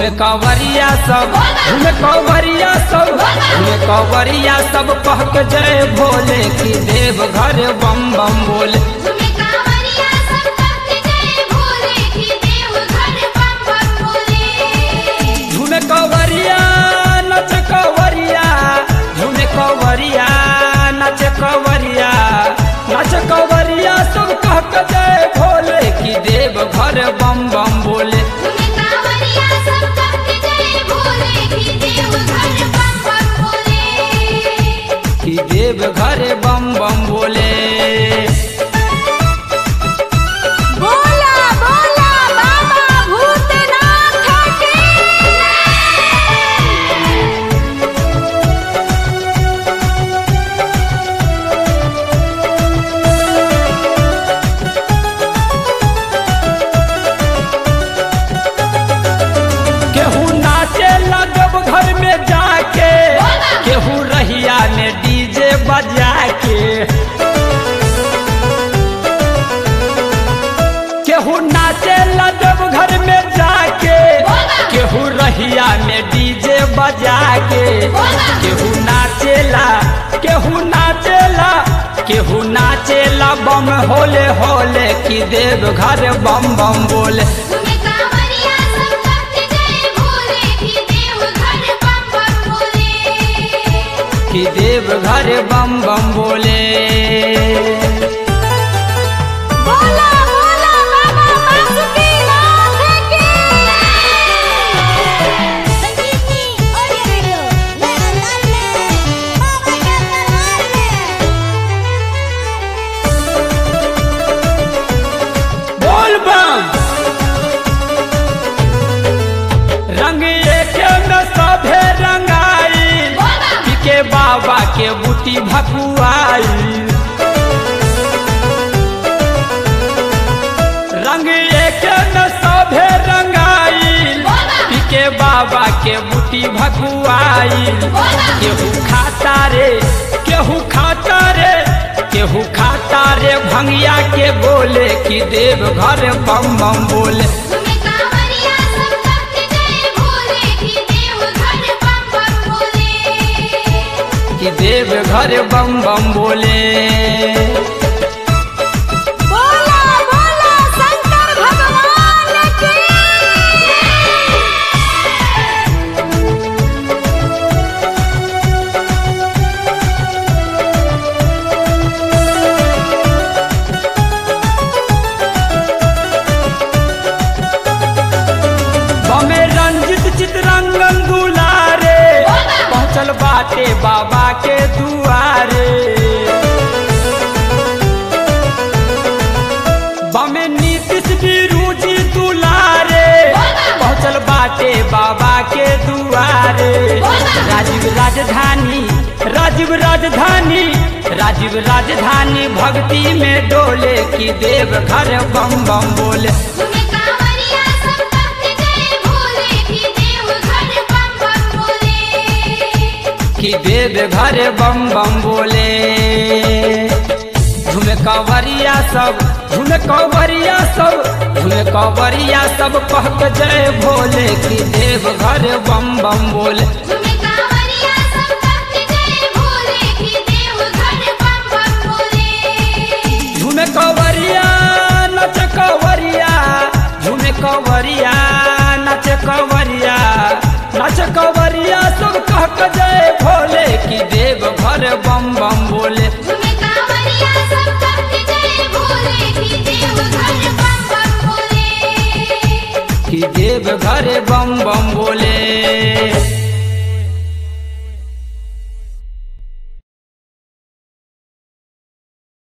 झूमे कवरिया सब झूमे कवरिया सब झूमे कवरिया सब कह के जय भोले की देव घर बम बम बोले झूमे कांवरिया सब कहते जय भोले की देव घर बम बम बोले झूमे कवरिया नच कवरिया झूमे कवरिया नच कवरिया नच कवरिया सब कह के जय भोले की देव घर बम बम बोले झूमे कांवरिया सब कहते जय भोले की देव घर बम बम बोले कि देव घर बम बम बोले बोला बोला बाबा भूतनाथ की केहू नाचे लगब घर में जाके केहू रहिया में डीजे बजा के केहू नाचे लगब घर में जाके केहू रहिया में डीजे बजा के केहू नाचेला केहू नाचेला केहू नाचेला बम होले होले कि देव घर बम बम बोले झूमे कांवरिया सब कहते जय भोले की देव घर बम बम बोले कि देव घर बम बम बोले बोला बोला बाबा बासुकीनाथ की संगीतनी ऑडियो वीडियो नया अंदाज में बाबा के दरबार में बोल बम रंग एके में सभे रंगाई के बाबा के बूटी भकुआई रंग एके में सभे रंगाई के बाबा के बूटी भकुआई केहू खाता रे केहू खाता रे केहू खाता रे भंगिया के बोले कि देव घर बम बम बोले झूमे कांवरिया सब कहते जय भोले की देव घर बम बम बोले कि देव घर बम बम बोले बोला बोला शंकर भगवान की बमे रंजित चितरंगन दुलारे पहुँचल बाटे बाबा के दुआरे बमे नीतीश बिरुजी दुलारे पहुँचल बाटे बाबा के दुआरे राजीव राजधानी राजीव राजधानी राजीव राजधानी भक्ति में डोले की देव घर बम बम बोले झूमे कांवरिया सब कहते जय भोले की देव घर बम बम बोले कि देव घर बम बम बोले झूमे कवरिया सब झूमे कवरिया सब झूमे कवरिया सब कह के जय भोले कि देव घर बम बम बोले झूमे कांवरिया सब कहते जय भोले की देव घर बम बम बोले झूमे कवरिया नच कवरिया झूमे कवरिया नच कवरिया नच कवरिया सब कह के जय भोले कि देव घर बम बम बोले झूमे कांवरिया सब कहते जय भोले की देव घर बम बम बोले कि देव घर बम बम